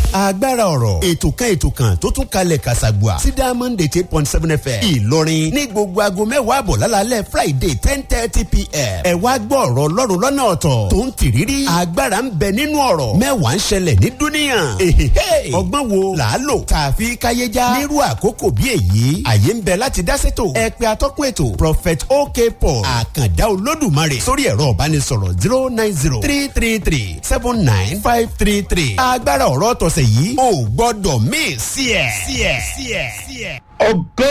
agbára ọ̀rọ̀ ètò kan ètò kan tó tún kalẹ̀ kàṣàgbà sí diamond eight eight point seven fm ìlọrin ní gbogbo aago mẹ́wàá àbọ̀ lálálẹ́ friday ten thirty pm ẹ wá gbọ́ ọ̀rọ̀ ọlọ́run lọ́nà ọ̀tọ̀ tó ń tìrírí agbára ń bẹ nínú ọ̀rọ̀ mẹ́wàá ń ṣẹlẹ̀ ní dúníyàn èhèhè ọgbọ́n wo là á lò tààfi káyéjá nírú àkókò bí èyí àyè ń bẹ láti dá sétò ẹ pé atọ́kùn ètò prophet ok paul àkàndá olódùmarè sórí ẹ̀rọ ìbánisọ̀rọ̀ zero nine zero three three three seven nine five three three agbára ọ̀rọ̀ tọ̀sẹ̀ yìí ò gbọ́dọ̀ míì sí ẹ̀ sí ẹ̀ sí ẹ̀ sí ẹ̀. ògo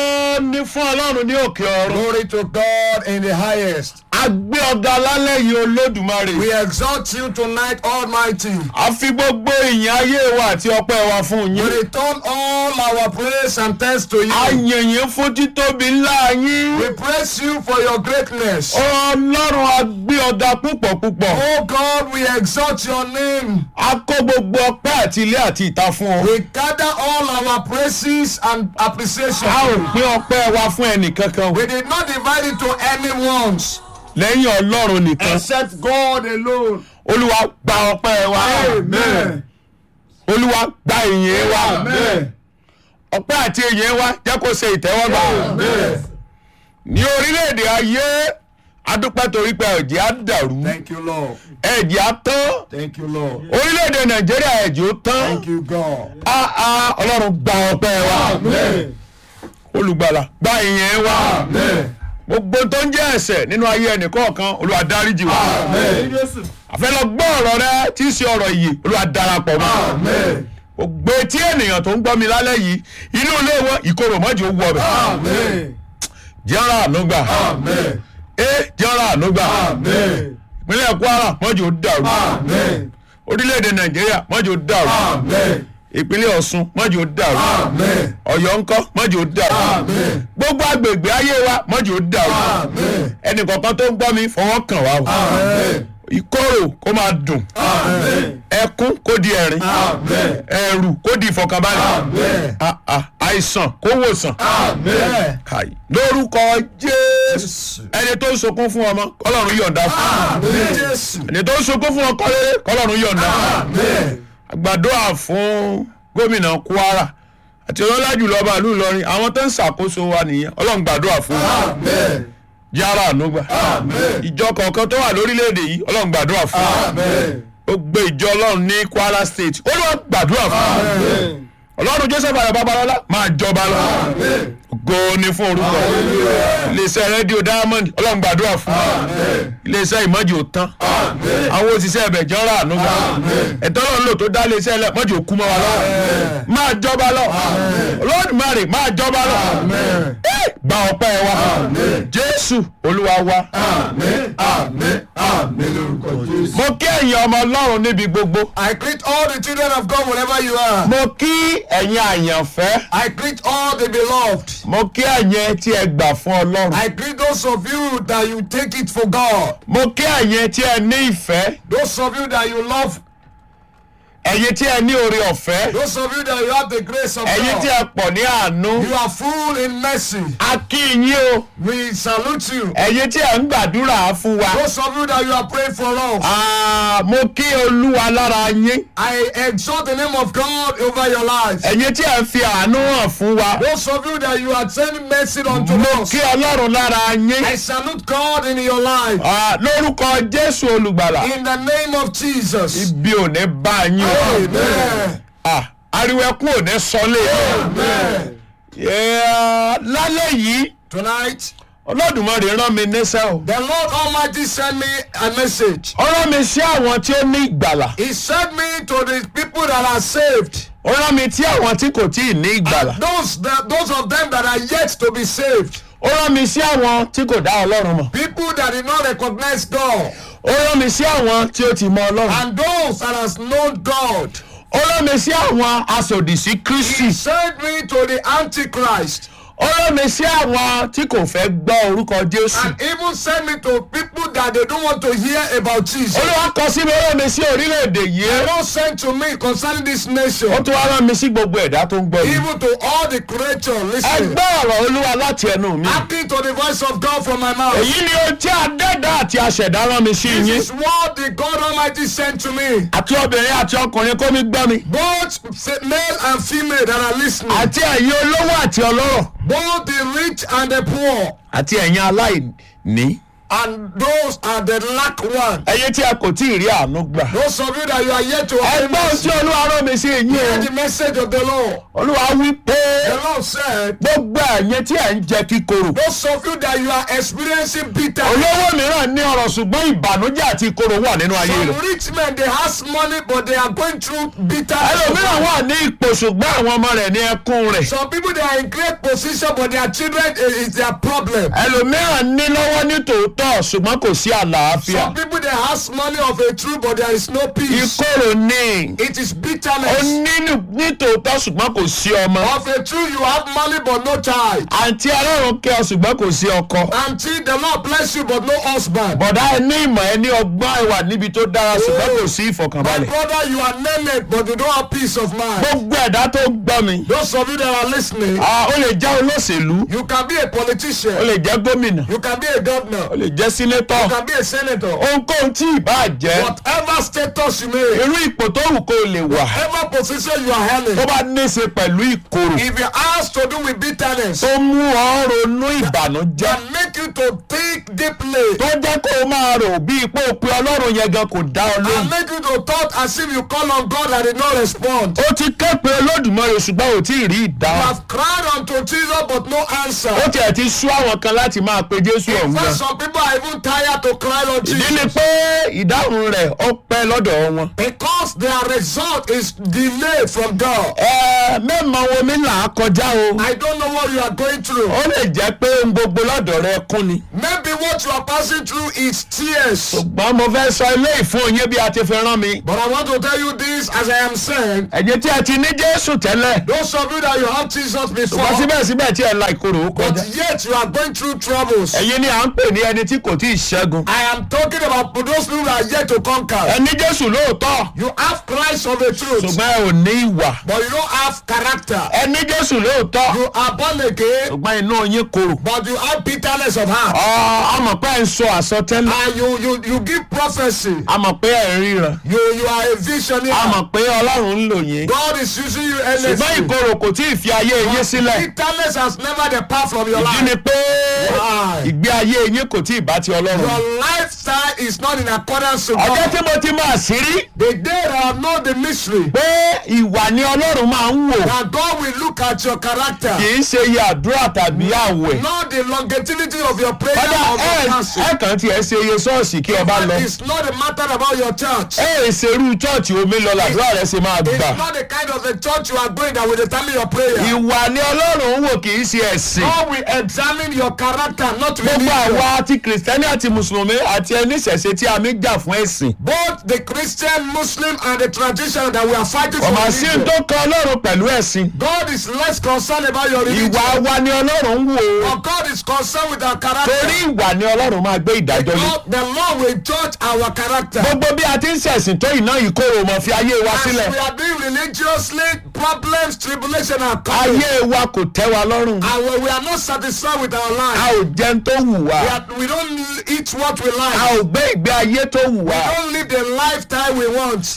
ni fún ọlọ́run ní òkè ọ̀run. Glory to God in the highest. a gbé ọ̀gá lálẹ́ yìí olódùmarè. We exalt you tonight, Almighty. a fi gbogbo ìyìn ayé wa àti ọpẹ́ wa fún We yín. return all our praise and thanks to a you. yìn yín fún títóbi ńlá yín. We praise you for your greatness. ọlọ́run a gbé ọ̀gá púpọ̀ púpọ̀. Oh God, we exalt your name. a kó gbogbo ọpẹ́ àti ilé àti ìta fún ọ. We gather all our praises and appreciation. a ò pín ọpẹ́ wa fún ẹnìkankan We did not divide it to anyone's lẹ́yìn ọlọ́run nìkan. except God alone. olúwa gba ọpẹ́ wa. Amen. olúwa gba ìyìn wa. Amen. ọpẹ́ àti ìyìn wa jẹ́ kó ṣe ìtẹ́wọ́gbà. Amen. ní orílẹ̀-èdè ayé adúpẹ́ torí pé ẹ̀jẹ̀ á dàrú Thank you, Lord. ẹ̀jẹ̀ á tán Thank you, Lord. orílẹ̀-èdè nàìjíríà ẹ̀jẹ̀ ó tán Thank you, God. áá ọlọ́run gba ọpẹ́ wa Amen. olùgbàlà gba ìyìn wa Amen. gbogbo tó ń jẹ́ ẹ̀ṣẹ̀ nínú ayé ẹnìkọ̀ọ̀kan olúwa dáríjì wa Amen. àfẹ́ lọ gbọ́ ọ̀rọ̀ rẹ tí í ṣe ọ̀rọ̀ ìyè olúwa darapọ̀ mọ́ Amen. gbogbo etí ènìyàn tó ń gbọ́ mi lálẹ́ yìí inú ilé wọn ìkorò mọ́jì ó wọ ọbẹ̀ Amen. jẹ́ra ànúgbà Amen. ẹ jẹ́ra ànúgbà Amen. ìpínlẹ̀ kwara mọ́jì ó dàrú Amen. orílẹ̀-èdè nàìjíríà mọ́jì ó dàrú Amen. ìpínlẹ̀ ọ̀ṣun mọ́jì ó dàrú Amen. ọ̀yọ́ ńkọ́ mọ́jì ó dàrú Amen. gbogbo agbègbè ayé wa mọ́jì ó dàrú Amen. ẹnì kọ̀ọ̀kan tó ń gbọ́ mi fọwọ́ kàn wá o Amen. ìkorò kó máa dùn Amen. ẹkún kó di ẹ̀rín Amen. ẹ̀rù kó di ìfọ̀kànbalẹ̀ Amen. Ah, ah, àìsàn kó wòsàn Amen. Kai. lórúkọ jésù ẹni tó ń sunkún fún ọmọ kọlọ́run yọ̀ǹda fún Amen. Jésù. ẹni tó ń sunkún fún ọkọ rere kọlọ́run yọ̀ǹda fún Amen. àgbàdua fún gómìnà kwara àti ọlọ́lá jùlọ ọba ìlú ìlọrin àwọn tó ń ṣàkóso wa nìyẹn ọlọ́run gbàdúrà fún wọn Amen. yàrá ànúgbà Amen. ìjọ kọ̀ọ̀kan tó wà lórílẹ̀‐èdè yìí ọlọ́run gbàdúrà fún wọn Amen. gbogbo ìjọ ọlọ́run ní kwara state olúwa gbàdúrà fún wọn Amen. ọlọ́run joseph ayọ̀ babalọ́lá máa jọba lọ Amen. ògo ni fún orúkọ iléeṣẹ́ rédíò diamond ọlọ́run gbàdúrà fún wọn iléeṣẹ́ ìmọ̀jì ò tán àwọn òṣìṣẹ́ ẹ̀bẹ̀ jọ́ra ànúgbà ẹ̀tọ́ ọlọ́run lò tó dá iléeṣẹ́ ẹlẹ́ mọ̀jì ò kú mọ́ wa lọ́wọ́ máa jọba lọ olódùmarè máa jọba lọ Eh, gba ọpẹ́ wa jésù olúwa wa Amen. Amen. Amen. Lórúkọ Jésù. mo kí ẹ̀yin ọmọ ọlọ́run níbi gbogbo I greet all the children of God wherever you are. mo kí ẹ̀yin àyànfẹ́ I greet all the beloved. mo kí ẹ̀yin tí ẹ gbà fún ọlọ́run I greet those of you that you take it for God. mo kí ẹ̀yin tí ẹ ní ìfẹ́ Those of you that you love. ẹ̀yin tí ẹ ní oore ọ̀fẹ́ Those of you that you have the grace of ẹ̀yin tí God. ẹ pọ̀ ní àánú You are full in mercy. a kí yín o We salute you. ẹ̀yin tí ẹ ń gbàdúrà fún wa Those of you that you are praying for us. Ah, mo kí olúwa lára yín I exalt the name of God over your lives. ẹ̀yin tí ẹ ń fi àánú hàn fún wa Those of you that you are sending mercy unto mo us. kí ọlọ́run lára yín I salute God in your life. Ah, lórúkọ jésù olùgbàlà In the name of Jesus. ibi ò ní bá yín o Amen. Ah, ariwo ẹkún ò ní sọlé Amen. Yeah, lálẹ́ yìí Tonight, olódùmarè rán mi níṣẹ́ o the Lord Almighty sent me a message. ó rán mi sí àwọn tí ó ní ìgbàlà He sent me to the people that are saved. ó rán mi tí àwọn tí kò tí ì ní ìgbàlà Those that, those of them that are yet to be saved. ó rán mi sí àwọn tí kò dá ọlọ́run mọ̀ People that did not recognize God. ó rán mi sí àwọn tí ó ti mọ ọlọ́run And those that has known God. ó rán mi sí àwọn asòdì sí kristi He sent me to the Antichrist. ó rán mi sí àwọn tí kò fẹ́ gbọ́ orúkọ jésù and even send me to people that they don't want to hear about Jesus. olúwa kọ sí mi ó rán mi sí orílẹ̀-èdè The yìí Lord sent to me concerning this ó nation, tún wá rán mi sí gbogbo ẹ̀dá tó ń gbọ́ mi even to all the creatures ẹ listening. gbọ́ ọ̀rọ̀ olúwa láti ẹnu mi Acting to the voice of God from my mouth. èyí ni ohun tí adẹ́dá àti aṣẹ̀dá rán mi sí yín This is what the God Almighty sent to me. àti obìnrin àti ọkùnrin kó mi gbọ́ mi Both fe- male and female that are listening, àti ẹ̀yin olówó àti ọlọ́rọ̀ both the rich and the poor, àti ẹ̀yin aláìní and those are the lack one. ẹ̀yin tí a kò tí ì rí àánú gbà. Those of you that you are yet to ẹ obtain gbọ́ ohun mercy, tí olúwa rán mi sí yín hear o the message of the Lord. olúwa wí pé The Lord said, gbogbo ẹ̀yin tí ẹ̀ ń jẹ kíkorò Those of you that you are experiencing bitterness. olówó mìíràn ní ọ̀rọ̀ ṣùgbọ́n ìbànújẹ́ àti ìkorò wà nínú ayé Some rẹ̀ rich men they has money but they are going through bitterness. ẹlòmíràn wà ní ipò ṣùgbọ́n àwọn ọmọ rẹ̀ ní ẹkún rẹ̀ Some people they are in great position but their children is, is their problem. ẹlòmíràn ní lọ́wọ́ ní tòótọ́ ṣùgbọ́n kò sí àlàáfíà Some people they has money of a truth but there is no peace. ìkorò ní It is ó bitterness. ní ní tòótọ́ ṣùgbọ́n kò sí ọmọ Of a truth you have money but no child. àǹtí ọlọ́run kẹ́ ọ ṣùgbọ́n kò sí ọkọ Until the Lord bless you but no husband. bọ̀dá ẹ ní ìmọ̀ ẹ ní ọgbọ́n ẹ wà níbi tó dára ṣùgbọ́n kò sí My ìfọ̀kànbalẹ̀ brother you are named but you don't have peace of mind. gbogbo ẹ̀dá tó ń gbọ́ mi Those of you that are listening, ah, ó lè jẹ́ olóṣèlú you can be a ó politician. lè jẹ́ gómìnà You can be a ó governor. lè jẹ́ sínétọ̀ You can be a senator. ohunkóhun tí ìbá jẹ́ Whatever status you may, irú ipò tó wù kó o lè wà whatever position you are tó handling, bá ní í ṣe pẹ̀lú ìkorò if it has to do with bitterness, tó mú ọ ronú ìbànújẹ́ and make you to think deeply, tó jẹ́ kó o máa rò bí ipò òpin ọlọ́run yẹn gan kò dá ọ and lóhùn make you to thought as if you call on God and did not respond. ó ti ké pe olódùmarè ṣùgbọ́n ò tí ì rí You ìdáhùn have cried unto Jesus but no answer. ó tiẹ̀ ti sú àwọn kan láti máa pe jésù ọ̀hún But gan some people are even tired to cry on ìdí ni Jesus pé ìdáhùn rẹ̀ ó pẹ́ lọ́dọ̀ wọn. because their result is delayed from God. ẹ mẹ́mọ̀ wo mi là á kọjá o I don't know what you are going through. ó lè jẹ́ pé ohun gbogbo lọ́dọ̀ rẹ kún ni. Maybe what you are passing through is tears. ṣùgbọ́n mo fẹ́ sọ ilé ìfún yín bí a ti fi rán mi. But I want to tell you this as I am saying. ẹ̀jẹ̀ tí ẹ ti ní jésù tẹ́lẹ̀ Those of you that you have Jesus before, ṣùgbọ́n síbẹ̀síbẹ̀ tí ẹ la ìkorò ó but kọjá. yet you are going through troubles. ẹ̀yin ni à ń pè ní ẹni tí kò tí ì ṣẹ́gun. I am talking about those people that are yet to conquer. ẹ ní jésù lóòótọ́ You have Christ of the truth, ṣùgbọ́n ẹ ò ní ìwà. but you don't have character. ẹ ní jésù lóòótọ́ You are born again, ṣùgbọ́n inú yín korò. but you have bitterness of heart. Ọ, a mọ̀ pé ẹ ń sọ àsọtẹ́lẹ̀. And you you you give prophecy. a mọ̀ pé ẹ ń ríran. You you are a a visionary. mọ̀ pé ọlọ́run ń lò yín. God is using you ṣùgbọ́n endlessly. ìkorò kò tí ì fi ayé yín sílẹ̀. Bitterness has never depart from your ìdí ni life. pé Why? ìgbé ayé yín kò tí ì bá ti ọlọ́run. Your lifestyle is not in accordance with ọjọ́ God. tí mo ti máa sí rí The day that I know the mystery, pé ìwà ni ọlọ́run máa ń wò that God will look at your character, kì í ṣe iye àdúrà tàbí àwẹ̀. not the longevity of your prayer kọ́dà or ẹ your fasting. ẹ kàn tiẹ̀ ṣe iye ṣọ́ọ̀ṣì kí ọba lọ. It's not a matter about your church. ẹ ẹ ṣerú chọ́ọ̀chì omi lọ làdúrà rẹ ṣe máa gbà. It's not the kind of a church you are going that will determine your prayer. ìwà ni ọlọ́run ń wò kì í ṣe ẹ̀sìn. God will examine your character, not gbogbo religion. àwa àti kìrìsìtẹ́nì àti mùsùlùmí àti ẹni ṣẹ̀ṣẹ̀ tí a mi jà fún ẹ̀sìn. Both the Christian, Muslim, and the tradition that we are fighting for. ọmọ sí religion. tó kan ọlọ́run pẹ̀lú ẹ̀sìn. God is less concerned about your religion. ìwà wa ni ọlọ́run ń wò. But God is concerned with our torí character. ìwà ni ọlọ́run máa gbé ìdájọ́ lé. God, the Lord will judge our character. gbogbo bí a ti ń ṣẹ̀sìn tó iná ìkorò mọ̀ fi ayé wa As sílẹ̀. we are doing religiously, problems, tribulation are coming. ayé wa kò tẹ́ wa lọ́rùn. And when we are not satisfied with our a life, ò jẹun tó wù we, wá. are, we don't eat what we a like. ò gbé ìgbé ayé tó wù We wá. don't live the lifestyle we want.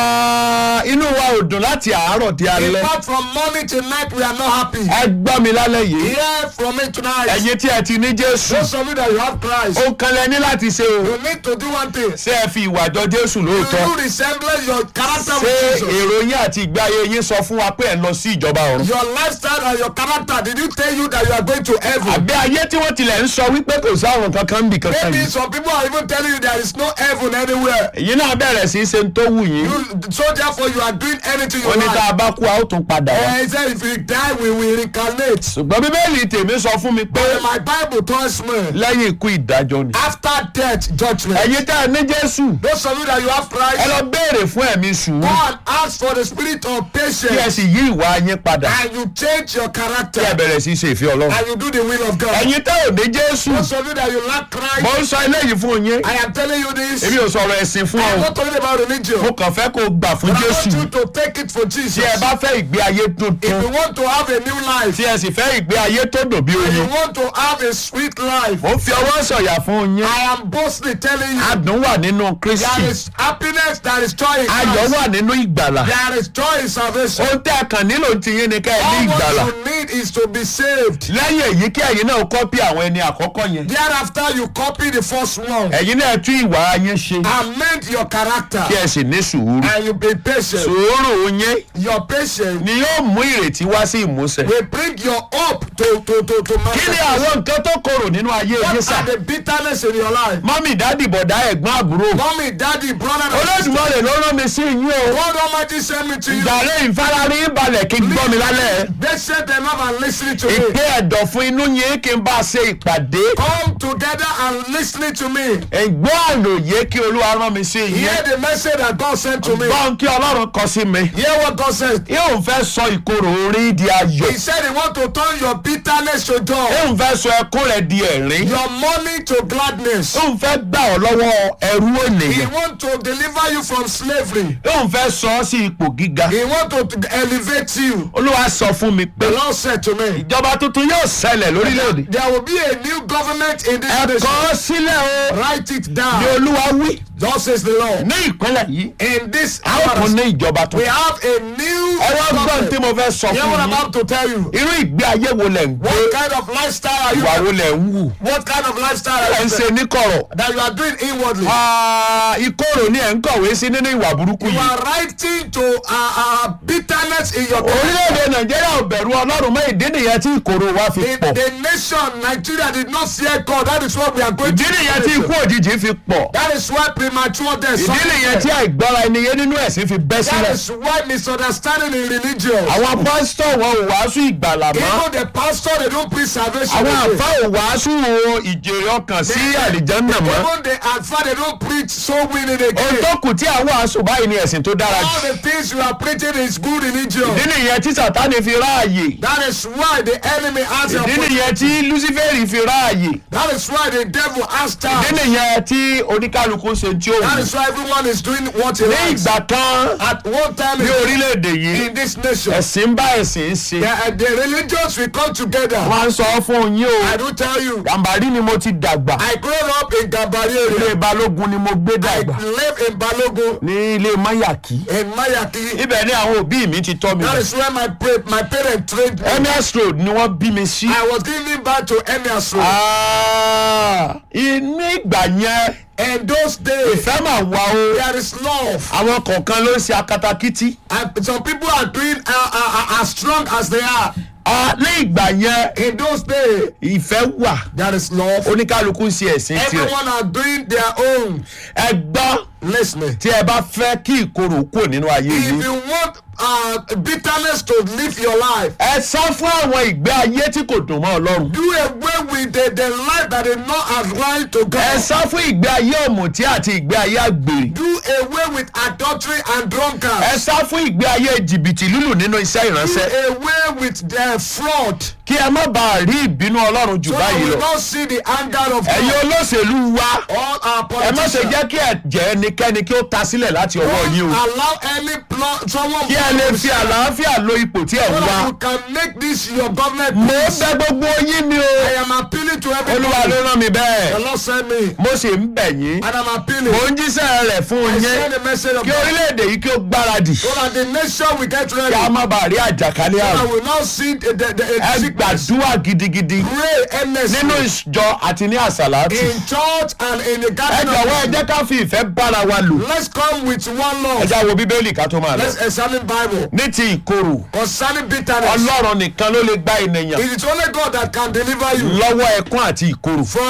Ah, inú wa ò dùn láti àárọ̀ di In alẹ́. fact, from morning till night, we are not happy. ẹ gbọ́ mi lálẹ́ yìí. Hear from me tonight. ẹ̀yin tí ẹ ti ní jésù. Those of you that you have Christ, ó kan lẹ ní láti ṣe o. you need to do one thing. ṣé ẹ fi ìwà jọ jésù You lóòótọ́. do resemble your character ṣé with Jesus. èrò yín àti ìgbé ayé yín sọ fún wa pé ẹ lọ sí ìjọba ọ̀run. Your lifestyle and your character, did you tell you that you are going to heaven? àbí ayé tí wọ́n tilẹ̀ ń sọ wípé kò sáwọn kankan bì kankan Maybe yìí. some people are even telling you there is no heaven anywhere. èyí náà bẹ̀rẹ̀ sí í ṣe ń tó wù yín. You, so therefore you are doing anything you ó ní tá a like. bá kú a ó tún padà wá. And he said, if we die, we will reincarnate. ṣùgbọ́n bíbélì tèmi sọ fún mi pé But my Bible tells me, lẹ́yìn ikú ìdájọ́ ni. after death, judgment. ẹ̀yin tẹ́ ẹ ní jésù Those of you that you have ẹ Christ, lọ béèrè fún ẹ̀mí sùúrù go and ask for the spirit of kí ẹ patience. sì yí ìwà yín padà And you change your kí ẹ character. bẹ̀rẹ̀ sí í ṣe ìfẹ́ ọlọ́run. And you do the will of God. ẹ̀yin tẹ́ ò ní jésù Those of you that you lack mo Christ, ń sọ eléyìí fún yín I am telling you this. èmi ò sọ̀rọ̀ ẹ̀sìn fún I'm ọ not talking about religion. mo kàn fẹ́ kó o gbà fún But I want jésù you to take it for tí Jesus. ẹ bá fẹ́ ìgbé ayé If tuntun you want to have a new life, tí ẹ sì fẹ́ ìgbé ayé tó dùn bí if you oyin want to have a sweet life, mo ń fi ọwọ́ sọ̀yà fún yín I am boldly telling you, adùn wà nínú kristi there is happiness, there is joy in ayọ̀ Christ. wà nínú ìgbàlà There is joy in salvation. ohun tẹ́ ẹ kàn nílò ti yín ni ká ẹ ní All ìgbàlà what you need is to be saved. lẹ́yìn èyí kí ẹ̀yin náà kọ́pì àwọn ẹni àkọ́kọ́ yẹn Thereafter, you copy the first one ẹ̀yin náà tún ìwà yín ṣe amend your character kí ẹ sì ní sùúrù and you be patient. sùúrù yín Your patience ni yóò mú ìrètí wá sí ìmúṣẹ. will bring your hope to to to to kí ni manifest. àwọn nǹkan tó korò nínú ayé yín What sà are the bitterness in your life? mọ́mì dádì bọ̀dá ẹ̀gbọ́n àbúrò Mommy, daddy, brother, and sister. olódùmarè ló rán mi sí yín o God Almighty send me to you. ìgbàlẹ̀ ìfararí balẹ̀ kí n gbọ́ mi lálẹ́ They said them up and listening to me. ìpè ẹ̀dọ̀ fún inú yín kí n bá a ṣe ìpàdé Come together and listening to me. ẹ̀gbọ́n àlòyé kí olúwa rán mi sí yín Hear the message that God sent to me. gbọ́n kí ọlọ́run kọ sí mi Hear what God says. yóò fẹ́ sọ ìkorò orí di ayọ̀ He said he want to turn your bitterness to joy, yóò fẹ́ sọ ẹkún rẹ̀ di ẹ̀rín your mourning to gladness. yóò fẹ́ gbà ọ́ lọ́wọ́ ẹrú He ènìyàn want to deliver you from slavery. yóò fẹ́ sọ ọ́ sí ipò gíga He want to elevate you. olúwa sọ fún mi pé The Lord said to me, ìjọba tuntun yóò ṣẹlẹ̀ lórílẹ̀‐èdè there will be a new government in this ẹ nation. kọ sílẹ̀ o Write it ní down. olúwa wí Thus says the Lord. ní ìpínlẹ̀ yìí In this a ó tún hour, ní ìjọba we tuntun have a new ẹ wá gbọ́n tí government. mo fẹ́ sọ Hear fún what I'm yín about to tell you. irú ìgbé ayé wo lẹ̀ ń gbé What kind of lifestyle are you? ìwà wo lẹ̀ ń wù What kind of lifestyle ẹ̀ are ń you ṣe níkọ̀rọ̀ that you are doing inwardly? Ah, ìkorò ni ẹ̀ ń kọ̀wé sí nínú ìwà burúkú You yìí are writing to uh, uh, bitterness in your orílẹ̀-èdè nàìjíríà ò bẹ̀rù ọlọ́run mọ́ ìdí nìyẹn tí ìkorò wa fi The, pọ̀ the nation Nigeria did not fear God. That is what we are going ìdí to nìyẹn tí ikú òjijì fi pọ̀ That is why premature death. ìdí nìyẹn tí àìgbọ́ra ẹni yé nínú ẹ̀sìn fi bẹ́ That sílẹ̀ is why misunderstanding in religion. àwọn pásítọ̀ wọn ò wàásù ìgbàlà mọ́ Even the pastor they don't preach salvation. àwọn again. àfa ò wàásù ìjèrè ọkàn sí àlìjánná mọ́ Even the alpha they don't preach soul winning ohun again. tó kù tí àwọn wàásù báyìí ni ẹ̀sìn tó dára All jù the things you are preaching is good religion. ìdí nìyẹn tí sàtánì fi ráàyè That is why the enemy has a ìdí nìyẹn tí lucifere fi ráàyè That is why the devil has ìdí time. nìyẹn tí oníkálukú ṣe tí ó That wù is why everyone is doing what he ní likes. ìgbà kan At one time ní in, orílẹ̀-èdè yìí in this nation, ẹ̀sìn ń bá ẹ̀sìn ń ṣe the, the religions will come together. wọ́n á sọ fún yín o I do tell you, gàmbàrí ni mo ti dàgbà I grew up in Gabari ilé area. balógun ni mo gbé I dàgbà live in Balogun, ní ilé mayaki in Mayaki. ibẹ̀ ni àwọn òbí mi ti tọ́ mi That lọ. is where my pa- my parents trained me. ms road ni wọ́n bí mi sí. I was giving back to Emias Road. Ah, inú ìgbà yẹn In those days, ìfẹ́ mà wá o there is love. àwọn kọ̀ọ̀kan ló ń ṣe akatakítí. And some people are doing uh, uh, uh, as strong as they are. Ah, ní ìgbà yẹn In those days, ìfẹ́ wà there is love. oníkálukú ń ṣe ẹ̀sìn tirẹ̀. Everyone are doing their own. ẹ gbọ́ Listening. tí ẹ bá fẹ́ kí ìkorò kúrò nínú ayé If yìí. you want uh, bitterness to live your life, ẹ sá fún àwọn ìgbé ayé tí kò dùn mọ́ ọlọ́run. do away with the, the life that is not aligned to ẹ God. sá fún ìgbé ayé ọ̀mùtí àti ìgbé ayé àgbèrè. Do away with adultery and drunkard. ẹ sá fún ìgbé ayé jìbìtì lílù nínú iṣẹ́ ìránṣẹ́. Do away with the fraud. kí ẹ má bàa rí ìbínú ọlọ́run jù So that báyìí we lọ. don't see the anger of ẹ̀yin God. olóṣèlú wa All our ẹ má ṣe politicians. jẹ́ kí ẹ̀jẹ̀ ẹnikẹ́ni kí ó ta sílẹ̀ láti ọwọ́ Don't yín o. allow any plot someone kí ẹ lè fi àlàáfíà lo ipò tí ẹ so ń that wá. you can make this your government. mo peace. bẹ̀ gbogbo yín ni o. I am appealing to olúwa ló everybody. rán mi The bẹ́ẹ̀. Lord send me. mo sì ń bẹ̀ yín. And I'm appealing. mo ń jíṣẹ́ rẹ̀ fún I yín. send a message of kí God. orílẹ̀-èdè yìí kí ó gbáradì. So that the nation will get ready. kí a má bàa rí àjàkálẹ̀ I àrùn. will not see the, the, the ẹ a sickness. gbàdúrà gidigidi Pray earnestly. nínú ìjọ àti ní àsàlátù. in church and in the ẹ garden jọ̀wọ́ ẹ of jẹ́ ká fi ìfẹ́ bára wa lò. Let's come with one ẹ love. já wo bíbélì ká tó máa lọ. Let's examine Bible. ní ti ìkorò Concerning bitterness. ọlọ́run nìkan ló lè gba ènìyàn It is only God that can deliver you lọ́wọ́ ẹkún àti ìkorò. from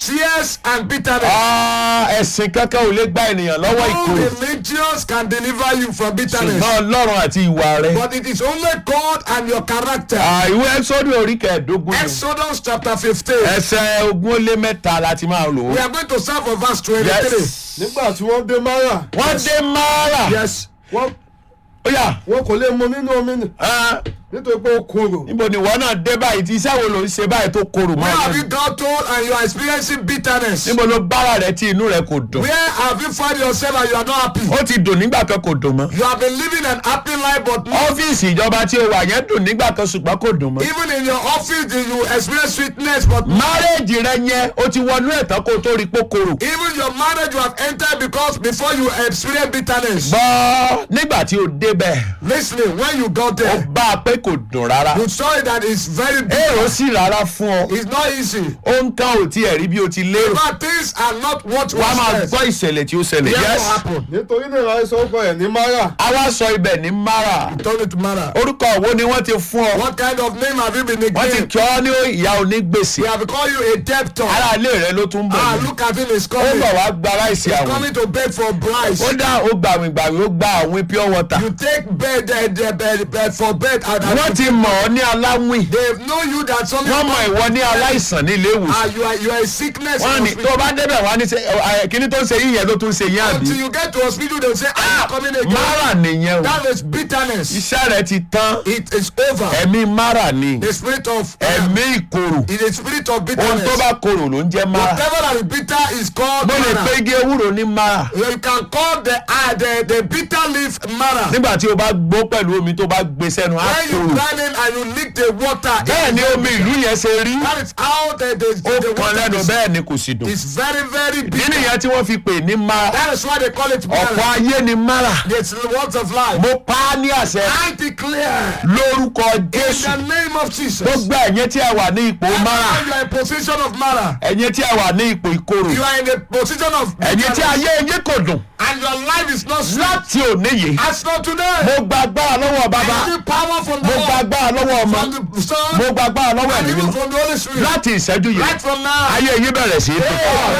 tears and bitterness. Ah, ẹ̀sìn kankan ò lè gba ènìyàn lọ́wọ́ No ìkorò religions can deliver you from bitterness. ṣùgbọ́n ọlọ́run àti ìwà rẹ̀. But it is only God and your character. Ah, ìwé ẹ́sọ́dún orí kẹẹ̀ẹ́dógún ni. Exodus chapter fifteen. ẹsẹ̀ ogún ó lé mẹ́ta láti máa lò ó. We are going to start from verse twenty-three. Yes. nígbà tí wọ́n dé mara wọ́n dé mara. Yes. wọ́n ó yà wọn kò lè mu nínú omi nì ah, nítorí pé ó korò níbo ni ìwọ náà dé báyìí tí iṣẹ́ wo ló ń ṣe báyìí tó korò Where mọ́ have you ẹ. got to and you are experiencing bitterness? níbo ló bára rẹ tí inú rẹ kò dùn. Where have you found yourself and you are not happy? ó ti dùn nígbà kan kò dùn mọ́. You have been living an happy life but no, ọ́fíìsì ìjọba tí o wà yẹn dùn nígbà kan ṣùgbọ́n kò dùn mọ́. even in your office you experience sweetness but no. márẹ́ẹ̀jì rẹ yẹn o ti wọnú ẹ̀tàn kó o tó rí pé ó korò. Even your marriage you have entered because before you experience bitterness. gbọ́ nígbà tí o débẹ̀ Listening, when you got ó there, bá a pé kò dùn rárá. you saw it that it's very èrò bitter. sì rárá fún ọ. It's not easy. ó ń kán ò tiẹ̀ rí bí o ti lérò. But things are not what wàá máa was gbọ́ ìṣẹ̀lẹ̀ tí ó ṣẹlẹ̀. Yes. yes. happen. nítorí náà ìlànà ìsọ̀kọ ẹ̀ ní mara a wá sọ ibẹ̀ ní mara. Turn it to matter. orúkọ wo ni wọ́n ti fún ọ. What kind of name have you been wọ́n ti nicknamed? kí ọ ní ìyá onígbèsè. We have called you a debtor. ara ilé rẹ ló tún bọ̀ Ah, ní. look at him, he's ó coming. bọ̀ wá gba ráìsì He's àwọn. coming to beg for bribes. ó dá ó gbàwìngbàwì ó gba àwọn pure water. You take bed, uh, the bed, bed for bed. And, and wọ́n ti mọ̀ ọ́ ní aláwìn. they know you that something. wọ́n mọ̀ ìwọ ní aláìsàn ní ilé ìwòsàn. Ah, you are you are a sickness. wọ́n in ní hospital. tó o bá débẹ̀ wá ní sẹ́ ẹ, kíní tó ń ṣe yín yẹn ló tún ṣe yín àbí. Until you get to hospital, they say, "Ah, coming again." mara nìyẹn o. That is bitterness. iṣẹ́ rẹ ti tán. It is over. ẹ̀mí mara ni. The spirit of uh, ẹ̀mí ìkorò. it is spirit of ohun bitterness. tó bá korò ló ń jẹ́ mara. Whatever that is bitter is called mo lè mara. pé igi ewúro ní mara. You can call the uh, the the bitter leaf mara. nígbà tí o bá gbó pẹ̀lú omi tó bá gbé sẹ́nu á When you korò. grind it and you lick the water. bẹ́ẹ̀ ni omi ìlú yẹn ṣe rí. That is how the the, ó the kan water lẹ́nu is, bẹ́ẹ̀ ni kò sì dùn. is very very ìdí bitter. nìyẹn tí wọ́n fi pè ní mara. That is why they call it ọ̀pọ̀ mara. ayé ni mara. It's the words of life. mo pa á ní àṣẹ I declare lórúkọ in jésù. the name of Jesus. gbogbo ẹ̀yẹ tí ẹ wà ní ipò mara. Everyone you are in position of mara. ẹ̀yẹ tí ẹ wà ní ipò ìkorò. You are in a position of ẹ̀yẹ tí ayé yín kò dùn. and your life is not sweet. láti òní yìí. As not today. mo gba agbára lọ́wọ́ bàbá. I need power from the mo gba Lord. agbára lọ́wọ́ ọmọ. From the Son. mo gba agbára lọ́wọ́ and ẹ̀mí even mímọ́. from the Holy Spirit. láti ìṣẹ́jú yìí. Right from now. ayé yín bẹ̀rẹ̀ sí í tó.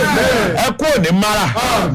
ẹ kú òní mara.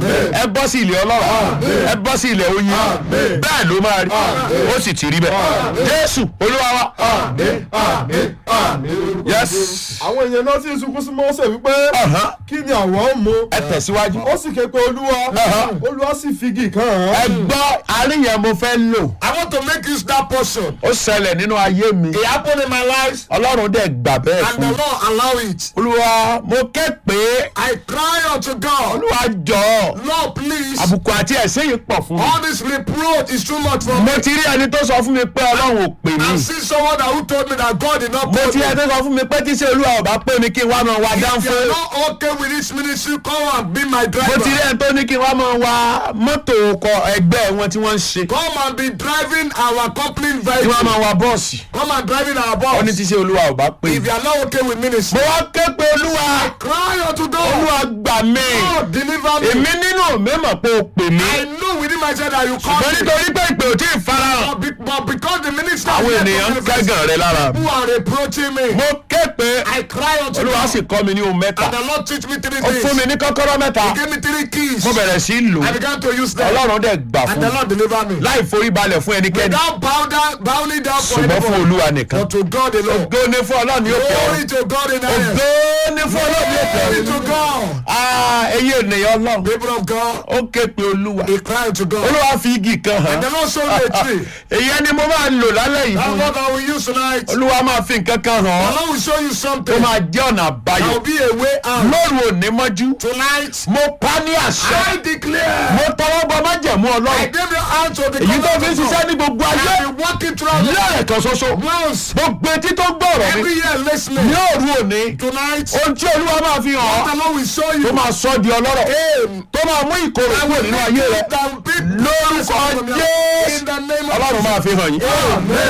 ẹ bọ́ sí ilé ọlọ́run. ẹ bọ́ sí ilé oyin. bẹ́ẹ̀ ló máa rí. ó sì ti rí bẹ́ẹ̀. jésù olúwa wa. àmín àmín àmín lórúkọ Yes. Jésù. àwọn èèyàn náà sì sunkún sí mọ́sẹ̀ wípé Ọ̀hán. kí ni àwọn ń mu ẹ tẹ̀síwájú. ó sì ké pe olúwa Ọ̀hán. olúwa sì fi igi kan hàn ẹ án gbọ́ àárín yẹn mo fẹ́ lò. I want to make use that portion. ó ṣẹlẹ̀ nínú ayé mi. It happened in my life ọlọ́run dẹ̀ gbà bẹ́ẹ̀ and fún the mi. Lord allow it. olúwa mo ké pé I cry unto God. olúwa jọ Lord please. àbùkù àti ẹ̀sẹ̀ yìí pọ̀ fún mi. All this reproach is too much for me. mo ti rí ẹni tó sọ fún mi pé ọlọ́run ò pè I mí. see someone that who told me that God did not mo call ti me. rí ẹni tó sọ fún mi pé tí ṣe olúwa ò bá pè mí kí n wá máa wá If you dánfó. are not okay with this ministry, come and be my mo ti rí driver. ẹni tó ní kí n wá máa wá mọ́tò ọkọ̀ ẹgbẹ́ wọn tí wọ́n ń ṣe. Come and be driving our company tí wọ́n vehicle. máa wá bọ́ọ̀sì. Come and driving our ó ní bus. tí ṣe olúwa ò bá pè If mí. you are not okay with ministry, mo wá ké pé olúwa cry unto God. olúwa gbà mí. God deliver me. èmi nínú mi mọ̀ pé o pè mí. I know within myself that you call ṣùgbọ́n me. nítorí pé ìpè ò tí ì farahàn. But, be, but because the minister àwọn is ènìyàn ń kẹ́gàn rẹ lára. who are reproaching me, mo ké pé I cry unto olúwa God. sì kọ́ mi ní ohun mẹ́ta. And the Lord teach me three ó fún mi things. ní kọ́kọ́rọ́ mẹ́ta. He gave me three keys. mo bẹ̀rẹ̀ sí í lò. I began to use them. ọlọ́run dẹ̀ gbà And fún the mi. Lord deliver me. láì forí balẹ̀ fún ẹnikẹ́ni. Without bow down, bowing down for ṣùgbọ́n fún anybody. olúwa nìkan. But to God alone. ògo ni fún ọlọ́run ní òkè ọ̀run. Glory to God in the ògo highest. ni fún ọlọ́run ní òkè Glory ọ̀run. to God. Ah, ẹ̀yin ènìyàn ọlọ́run. People of God, ó ké pe olúwa. he cried to God. olúwa fi igi kan hàn. And the Lord showed me a tree. èyí ẹni mo máa lò lálẹ́ yìí That's fún. what I will use tonight. The olúwa máa fi nǹkan kan hàn ọ́. Lord will show you tó something. máa jẹ́ ọ̀nà There àbáyọ. will be a way out. lóru òní mọ́jú. Tonight, mo pa ní àṣẹ. I declare. mo tọwọ́ bọ májẹ̀mú I ọlọ́run. gave your hand to the èyí tó fi ń covenant of ṣiṣẹ́ God. ní gbogbo I ayé. have been walking throughout the lẹ́ẹ̀kan ṣoṣo. once. gbogbo etí tó ń gbọ́rọ̀ mi. Every year listening. ní òru òní. Tonight, ohun tí olúwa máa fi hàn ọ́. the Lord will show tó you. máa sọ ọ́ di ọlọ́rọ̀. tó máa mú ìkorò I kúrò will nínú make ayé you rẹ. that big lórúkọ blessing from your- jésù. In the name of ọlọ́run máa fi hàn yín. Amen.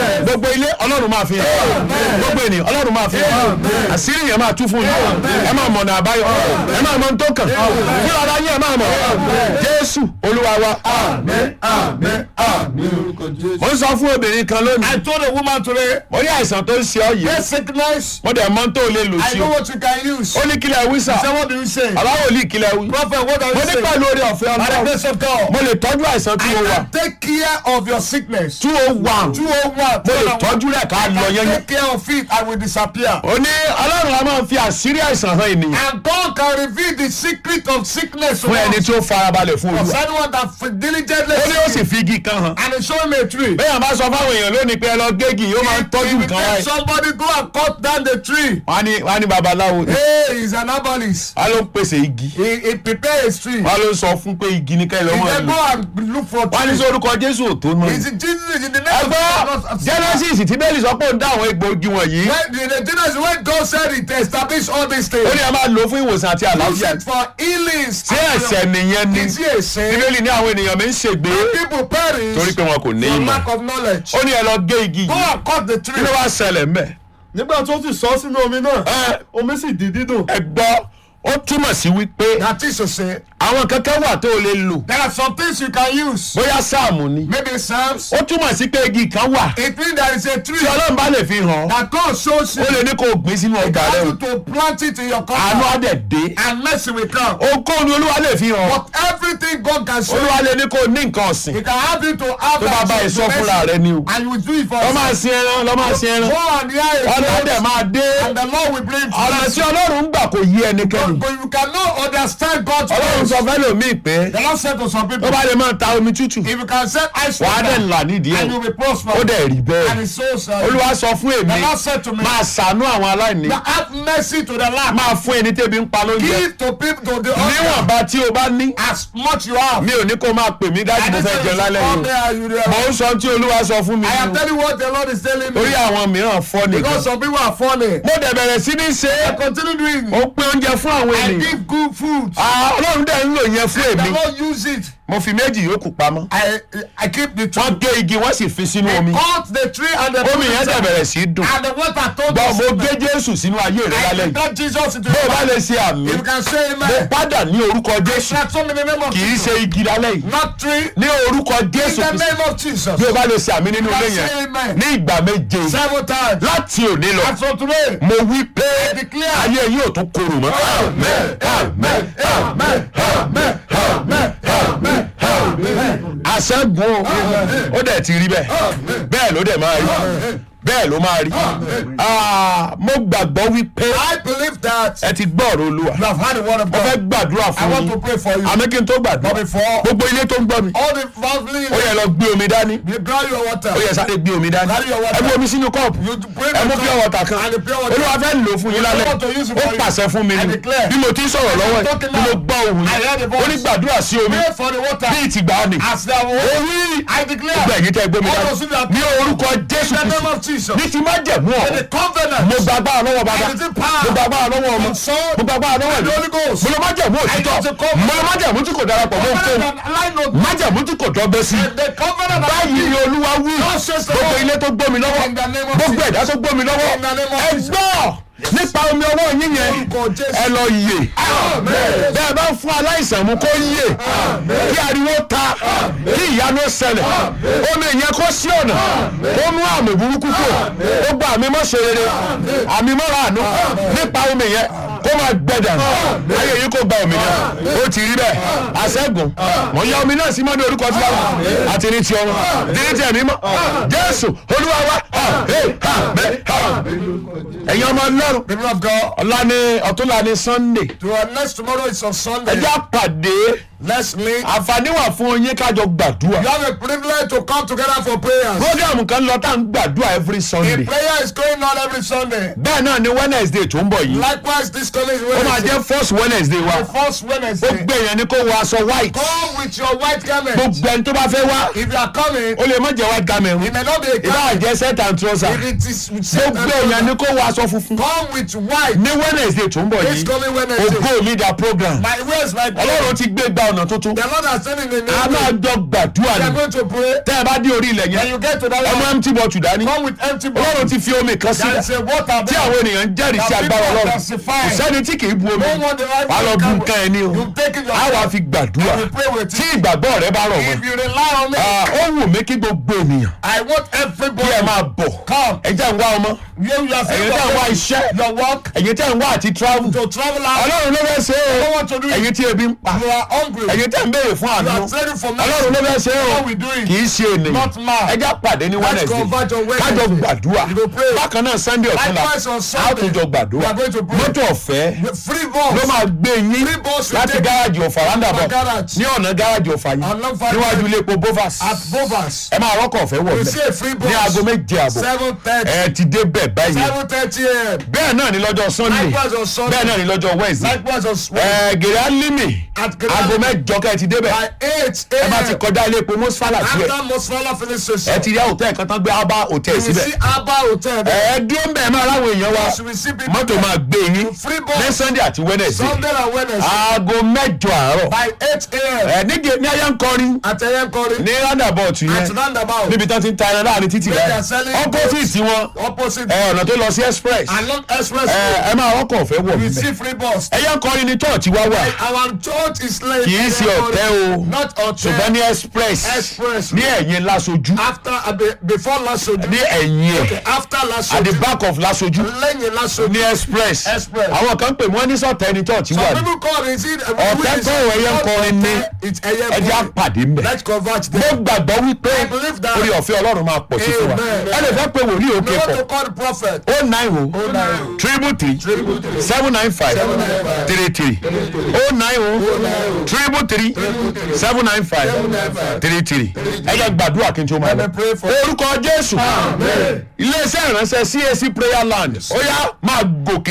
gbogbo ilé ọlọ́run máa fi hàn gbogbo ènìyàn ọlọ́run máa fi hàn àṣírí yẹn máa tú fún yín ẹ máa mọ̀nà àbáyọ ẹ máa mọ ohun tó kàn fún ara yín ẹ máa mọ̀ jésù olúwa wa. Àmín, àmín, àmín lórúkọ Jésù. mo ń sọ fún obìnrin kan lónìí I told a woman today, mo ní àìsàn tó ń ṣe ọ yìí this sickness, mo dẹ̀ mọ́ tó lè lò I sí know o what you can use. ó ní kílẹ̀ wí sà So what do you say? aláwọ̀ ní kílẹ̀ wí Prophet, what are mo you ní saying? pẹ̀lú orí ọ̀fẹ́ By the ọlọ́run grace of God, mo lè tọ́jú àìsàn tí I mo wà can take care of your sickness. two oh one 201, mo lè tọ́jú rẹ̀ ká lọ I yẹn take care of it, I will disappear. ó ní ọlọ́run a máa fi àṣírí àìsàn hàn ènìyàn And God can reveal the secret of sickness to fún ẹni us. tí ó farabalẹ̀ fún For olúwa anyone that f- diligently ó ní ó sì seek it. fi igi kan hàn and he show him a tree. bẹ́ẹ̀ bá sọ fáwọn èèyàn lónìí pé ẹ lọ gégi yóò máa ń tọ́jú If you nǹkan tell wáyé somebody go and cut down the tree. wọ́n á ní wọ́n á ní babaláwo ni Hey, he's an herbalist. wọ́n á ló ń pèsè igi He, he prepare a tree. wọ́n á ló ń sọ fún pé igi ní kẹ́lẹ́ He ọmọ then ìlú go and look for wọ́n á ní trees. sọ orúkọ jésù ò tó mọ́ Is ni. it Jesus in the name of ẹgbọ́ Jesus? genesis tí bẹ́ẹ̀lì sọ pé ó ń dá àwọn egbòogi wọ̀nyí When the, the Genesis when God said it established all these ó things. ní ẹ máa lò ó fún ìwòsàn àti Use àlàáfíà it for healings. tí ẹ̀sẹ̀ nìyẹn ni Is he a sin? bíbélì ní àwọn ènìyàn mi ń ṣègbè People perish torí pé wọn kò ní for ìmọ̀ lack of knowledge. ó ní ẹ lọ gé igi Go yìí and cut the kí tree. ló wá ṣẹlẹ̀ mbẹ́ nígbà tó ti sọ sínú omi náà ẹ omi sì di dídùn ẹ gbọ́ ó túmọ̀ sí wípé That is to say, àwọn kankan wà tó o lè lò there are some things you can use. bóyá sáàmù ni Maybe Psalms. ó túmọ̀ sí pé igi kan wà It means there is a tree tí ọlọ́run bá lè fi hàn that God shows you. ó lè ní kó o gbìn sínú ọgbà rẹ Ask o you to plant it in your àánú á compound dẹ̀ dé and mercy will come. ohunkóhun ni olúwa lè fi hàn But everything God can show olúwa you, lè ní kó o ní nǹkan ọ̀sìn He can have you to have tó bá bá that èso mercy, fúnra rẹ ni o and you will do it for lọ́ máa yourself. sin ẹran lọ́ máa sin ẹran Go and hear a ọ̀nà voice, dẹ̀ máa dé and the Lord will bring ọ̀nà blessing. tí ọlọ́run ń gbà kò yí ẹnikẹ́ni But you cannot understand God's ọlọ́run ways. sọ fẹ́ lòmíì pé The Lord said to some tó people, bá lè máa ta omi tútù if you can send ice wàá dẹ̀ water, ńlá nídìí ẹ̀ and you will prosper. ó dẹ̀ rí And bẹ́ẹ̀ his soul said, olúwa sọ fún The èmi Lord said to me, máa ṣàánú àwọn aláìní have mercy to the land. máa fún ẹni tẹ́bi ń pa lóúnjẹ Give to people to the hungry níwọ̀nba tí o bá ní as much you have. mi ò ní kó máa pè mí dájú mo fẹ́ jẹun lálẹ́ come yìí there and you there. o mò ń sọ tí olúwa sọ fún mi I am nínú telling you what the Lord is telling me. orí àwọn mìíràn fọ́ nìkan Because some people are funny. mo dẹ̀ bẹ̀rẹ̀ sí ní ṣe I é continue doing ó it. pín oúnjẹ fún àwọn I ènìyàn give good food. Ah, ọlọ́run dẹ̀ ń lò yẹn fún The èmi Lord use it. mo fi méjì yòókù pamọ́ I I keep the tree. wọ́n gé igi wọ́n sì fi sínú omi Cut the tree and the omi yẹn dẹ̀ bẹ̀rẹ̀ sí í dùn and the water told gbọ́ us. mo gé jésù sínú ayé rẹ I lálẹ́ yìí got Jesus into bó o the bá Bible. lè ṣe àmì If you can say mo amen. padà ní orúkọ jésù Transform in the name of kì í Jesus. ṣe igi lálẹ́ yìí Not tree. ní orúkọ In jésù the kristi name of Jesus. bí o bá lè ṣe àmì nínú ilé yẹn Amen. ní ìgbà méje Seven times. láti òní lọ And from today. mo wí pé declare. ayé yìí ò tún korò mọ́. Amen. Amen. Amen. Amen. Amen. Amen. Amen. àṣẹ́gun o ó dẹ̀ ti rí bẹ́ẹ̀ bẹ́ẹ̀ ló dẹ̀ máa rí bẹ́ẹ̀ ló máa rí Ah, mo gbàgbọ́ wípé I believe that ẹ ti gbọ́ ọ̀rọ̀ olúwa you have had the word of mo fẹ́ God. gbàdúrà I fún want yín to pray for you. àmì kí n tó gbàdúrà But before gbogbo ilé tó ń gbọ́ mi all the family, ó yẹ lọ gbé omi dání you draw your water. ó yẹ sáré gbé omi dání Carry your water. ẹ mú omi sínú kọ́ọ̀pù You bring ẹ mú the pure cup water kan and the pure water. olúwa fẹ́ lò fún yín lálẹ́ I want to use it ó for you. pàṣẹ fún mi I ni declare. bí mo ti ń sọ̀rọ̀ lọ́wọ́ ẹ̀ talking bí mo now. gbọ́ ohùn I heard the yìí voice. ó ní gbàdúrà sí omi Pray for the water. bí ìtìgbà ni As the ó word. wí I declare. gbogbo ẹ̀yin tẹ́ gbómi All dání those who are- ní orúkọ jésù In the name kristu of Jesus. ní ti má jẹ̀mú ọ̀ The covenant. mo gba agbára lọ́wọ́ bàbá And the power. mo gba agbára lọ́wọ́ ọmọ And son. mo gba agbára lọ́wọ́ And ìlú the Holy Ghost. mo lọ má jẹ̀mú òtítọ́ And the covenant. mo lọ má jẹ̀mú tí kò darapọ̀ mọ́ Covenant òfin and line of má jẹ̀mú tí kò dọ́gbẹ́ sí the covenant that báyìí ni olúwa wí God says the gbogbo Lord. ilé tó gbómi lọ́wọ́ In the name of gbogbo Jesus. ẹ̀dá tó gbómi lọ́wọ́ In the name of ẹ Jesus. gbọ́ nípa omi ọwọ́ yín yẹn Orúkọ Jésù. ẹ lọ yè Amen. bẹ́ẹ̀ bá ń fún aláìsàn mu kó yè kí ariwo ta kí ìyanu ṣẹlẹ̀ omi ìyẹn kó sí ọ̀nà kó mú àmì burúkú kù ó gba àmì mọ́ ṣe rere àmì mọ́ra àánú nípa omi yẹn kó máa gbẹ̀dà ayé yìí kó gba omi yẹn ó ti rí bẹ́ẹ̀ àṣẹ́gun mọ̀ ń ya omi náà sí mọ́ ní orúkọ tí wọ́n àti ní ti ọmọ àti ní ti ẹ̀mí mọ́ jésù olúwa wa àmín àmín ẹ̀yin ọmọ ọlọ́run People of God. ọ̀la ni ọ̀túnla ni sunday To our next tomorrow is on Sunday. ẹjẹ́ àpàdé Let's meet. àǹfààní wà fún yín kájọ gbàdúrà You have a privilege to come together for prayers. program kan lọ tá à ń gbàdúrà every The sunday prayer is going on every Sunday. bẹ́ẹ̀ náà ni wednesday tó ń bọ̀ yìí Likewise, this coming ó máa Wednesday. jẹ́ first wednesday wa The first Wednesday. gbogbo èèyàn ni kó wọ aṣọ white Come with your white garment. gbogbo ẹni tó bá fẹ́ wá If you are coming, ó lè má jẹ́ white garment it may not be a ìbá garment. jẹ́ set and trouser If it is with gbogbo èèyàn ni kó wọ aṣọ funfun come with white. ní wednesday tó ń bọ̀ This yìí coming Wednesday. ògo mi da program My where's my ọlọ́run ti gbé gba ọ̀nà tuntun The Lord has sent in the a name. máa jọ gbàdúrà We are ni going to pray. tẹ́ ẹ bá dé orí ilẹ̀ When yẹn you get to that ọmọ land, empty bottle dání come with empty ọlọ́run bottles. ti fi omi kan There sílẹ̀ is a water tí there. àwọn ènìyàn ń jẹ́rìí sí The agbára people ọlọ́run testify. kò sẹ́ni tí kì í bu omi No one the right wàá lọ bu can- nǹkan ẹni o You take it á wàá yourself. fi gbàdúrà I will pray with tí you. ìgbàgbọ́ rẹ bá rọ̀ mọ́ If you rely on me, Ah, ó wù mí kí gbogbo ènìyàn I want kí ẹ everybody. máa bọ̀ Come. ẹ jẹ́ ń wá ọmọ You, you are saying ẹ̀yin tẹ́ ń wá your, iṣẹ́ your work ẹ̀yin tẹ́ ń wá àti travel to travel out. ọlọ́run ló fẹ́ ṣe é I o want to do it. ẹ̀yin tí ebi ń pa You are hungry. ẹ̀yin tẹ́ ń béèrè fún You àánú are praying for mercy. ọlọ́run ló fẹ́ ṣe é o What we doing? kì í ṣe ènìyàn Not man. ẹ já pàdé ní Let's converge on Wednesday kájọ Wednesday. gbàdúrà You go pray. bákan náà Sunday ọ̀túnla Likewise on a ó Sunday. tún jọ We gbàdúrà are going to pray. mọ́tò ọ̀fẹ́ Free balls. ló máa gbé yín Free balls will láti take gáràjì ọ̀fà roundabout garage. ní ọ̀nà gáràjì ọ̀fà yìí Along Fire níwájú Road. ilé epo bovas At Bovas. ẹ máa rọ́kọ̀ ọ̀fẹ́ wọ̀ You bẹ́ẹ̀ see a free bus. ní aago méje àbọ̀ Seven thirty. ẹ ti dé bẹ́ẹ̀ báyìí Seven thirty a.m. bẹ́ẹ̀ náà ni lọ́jọ́ Sunday Likewise on Sunday. bẹ́ẹ̀ náà ni lọ́jọ́ Wednesday Likewise on Sunday. ẹ gèrè alimi At Gèrè aago Alimi. mẹ́jọ kẹ́ ẹ ti débẹ̀ By eight ẹ bá ti a.m. kọjá ilé epo mọ́sálà díẹ̀ After Mosfala filling station. ẹ ti rí hòtẹ́ẹ̀ kan tán gbé abá hòtẹ́ẹ̀ You will síbẹ̀ see Abba Hotel ẹ there. dúró ń bẹ̀ máa ráwọn èèyàn wa You will see people mọ́tò there. máa gbé yín Free bus. ní Sunday àti Wednesday Sunday and Wednesday. aago mẹ́jọ àárọ̀ By eight a.m. ẹ níge ní ayé ń kọrin At Eyenkori. ní roundabout At yẹn roundabout. níbi tán ti ń ta ẹran láàrin títì Where they rẹ are selling opposite wọn Opposite. ẹ ọ̀nà tó lọ sí express Along express ẹ road. ẹ máa rọ́kọ̀ ọ̀fẹ́ wọ̀ We níbẹ̀ see free bus. ẹyẹ ń kọrin ní church wá wà Our church is late. kì í ṣe ọ̀tẹ́ o Not ṣùgbọ́n hotel. ní express Express. ní ẹ̀yìn lásojú After uh, be- before Lasoju. ní ẹ̀yìn ẹ̀ After at the Lasoju. back of lásojú Lẹ́yìn Lasoju. ní express Express. àwọn kan pè wọ́n ní sọ̀tẹ́ ní church wà Some ní people call it. Is it Ọ̀tẹ́ tó ẹyẹ ń kọrin ní It's ẹjẹ́ Eyenkori. àpàdé ń bẹ̀. Let's convert mo them. gbàgbọ́ wípé I believe that. orí ọ̀fẹ́ ọlọ́run máa pọ̀ sí fún wa Amen. ẹ lè fẹ́ pé wòlíì òkè We want pọ̀ to call the prophet. o nine o triple three seven nine five three three o nine o triple three seven nine five three three ẹ yẹ gbàdúrà kí n tó máa lọ Let me pray for orúkọ jésù iléeṣẹ́ ìránṣẹ́ CAC prayer land ó yá máa gòkè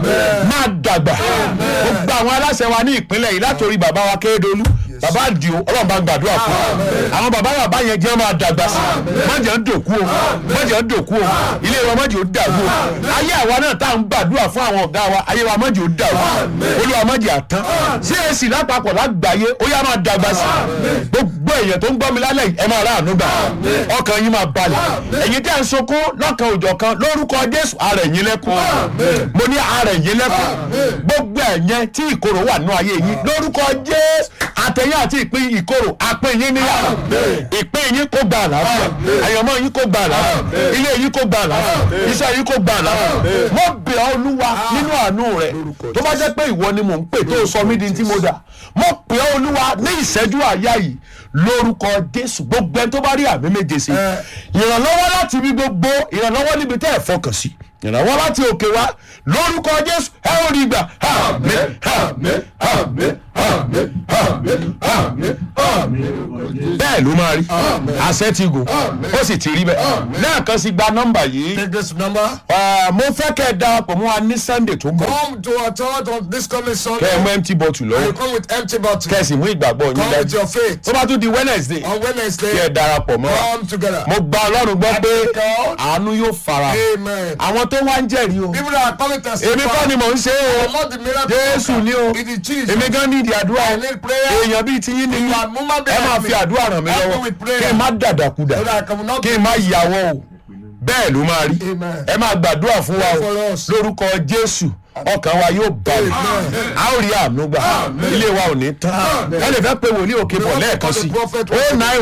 máa dàgbà gbogbo àwọn aláṣẹ wa ní ìpínlẹ̀ yìí látòrí bàbá wa kérédolú bàbá àdìo ọlọ́run bá ń gbàdúrà fún wa àwọn bàbá bàbá yẹn jẹ́ máa dàgbà sí mọ̀jẹ̀ ń dòkú o mọ̀jẹ̀ ń dòkú o ilé wa mọ̀jẹ̀ ó dàrú o ayé àwa náà tá à ń gbàdúrà fún àwọn ọ̀gá wa ayé wa mọ̀jẹ̀ ó dàrú olúwa mọ̀jẹ̀ àtán CAC lápapọ̀ lágbàáyé ó yá máa dàgbà sí gbogbo èèyàn tó ń gbọ́ mi lálẹ́ yìí ẹ máa rà àánú gbà ọkàn yín máa balẹ̀ ẹ̀yin tẹ́ ń sunkún lọ́kàn òjọ̀ kan lórúkọ jésù ara ẹ̀yin lẹ́kùn mo ní ara ẹ̀yin lẹ́kùn gbogbo ẹ̀yẹn tí ìkorò wà nínú ayé yín lórúkọ jésù àtẹ̀yìn àti ìpín ìkorò àpín yín níyà ìpín yín kó gba àlàáfíà àyànmọ́ yín kó gba àlàáfíà ilé yín kó gba àlàáfíà iṣẹ́ yín kó gba àlàáfíà mo bẹ̀ ọ́ olúwa nínú àánú rẹ̀ tó bá jẹ́ pé ìwọ ni mò ń pè tó sọ mí di tí mo dà mo pè ọ́ olúwa ní ìṣẹ́jú àyà yìí lórúkọ jésù gbogbo ẹni tó bá rí àmì méje sí ìrànlọ́wọ́ láti ibi gbogbo ìrànlọ́wọ́ níbi tẹ́ ẹ̀ fọkàn sí ìrànwọ́ láti òkè wá lórúkọ jésù ẹ ò rí gbà àmín àmín àmín àmín àmín àmín àmín. bẹ́ẹ̀ ló máa rí àṣẹ ti gùn ó sì ti rí bẹ́ẹ̀ lẹ́ẹ̀kan sí gba nọ́mbà yìí Take this number. Ah, mo fẹ́ kẹ́ ẹ darapọ̀ mọ́ wa ní sunday tó ń bọ̀ Come to our church on this coming kẹ́ ẹ Sunday. mú empty bottle You lọ́wọ́ come with empty bottle. kẹ́ ẹ sì mú ìgbàgbọ́ yín Come with dájú your faith. tó bá tún di wednesday On kí ẹ Wednesday, darapọ̀ mọ́ wa come together. mo gba ọlọ́run gbọ́ pé God. àánú yóò fara Amen. àwọn tó wá ń jẹ́rìí o People that are coming to èmi kọ́ ni mò ń ṣe é o Not the miracle. jésù ni o It is Jesus. èmi gan ní ìdí àdúrà I need prayer. èèyàn bíi tiyín ni mí You are human ẹ máa being fi like me. àdúrà ràn mí Help me lọ́wọ́ with prayer. kí n má dàdàkudà So that I cannot kí n má yàwọ́ o bẹ́ẹ̀ ló máa rí Amen. ẹ máa gbàdúrà fún wa o for us. lórúkọ jésù ọkàn wa yóò balẹ̀ a ó rí àánú gbà ilé wa ò ní tán ẹ lè fẹ́ pe wòlíì òkè bọ̀ lẹ́ẹ̀kan sí o nine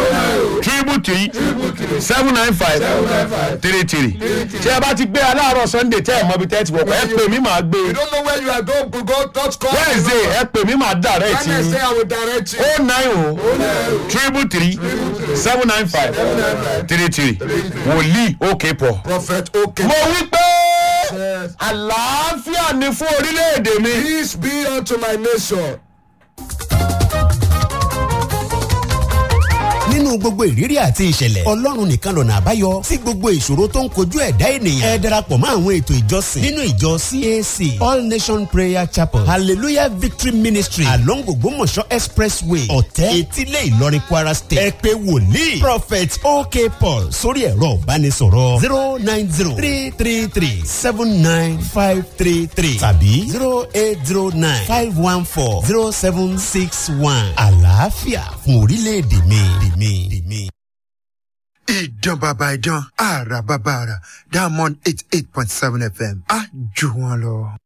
o triple three seven nine five three three tí ẹ bá ti gbé aláàárọ̀ sunday tẹ́ ẹ̀ mọ́ bí tẹ́ ẹ ti wọ̀pọ̀ ẹ pè mí màá gbé You don't know where you are going to go. Touch call. wednesday ẹ pè mí màá direct yín Wednesday, I will direct you. o nine o triple three seven nine five three three wòlíì òkè pọ̀ Prophet, okay. mo wí pé Yes. àlàáfíà ni fún orílẹ̀-èdè mi. Peace be unto my nation. ní nínú gbogbo ìrírí àti ìṣẹ̀lẹ̀ ọlọ́run nìkan lọ̀nà àbáyọ sí gbogbo ìṣòro tó ń kojú ẹ̀dá ènìyàn ẹ darapọ̀ mọ́ àwọn ètò ìjọsìn nínú ìjọ cac all nation prayer chapel hallelujah victory ministry along ògbómọ̀ṣọ́ expressway ọ̀tẹ́ etílé ìlọrin kwara state ẹ pé wòlíì prophet ok paul sórí ẹ̀rọ ìbánisọ̀rọ̀ zero nine zero three three three seven nine five three three tàbí zero eight zero nine five one four zero seven six one àlàáfíà fún orílẹ̀-èdè mi. mi, mi. ìdán bàbá ìdán àrà bàbá àrà diamond eight eight point seven fm á jù wọn lọ.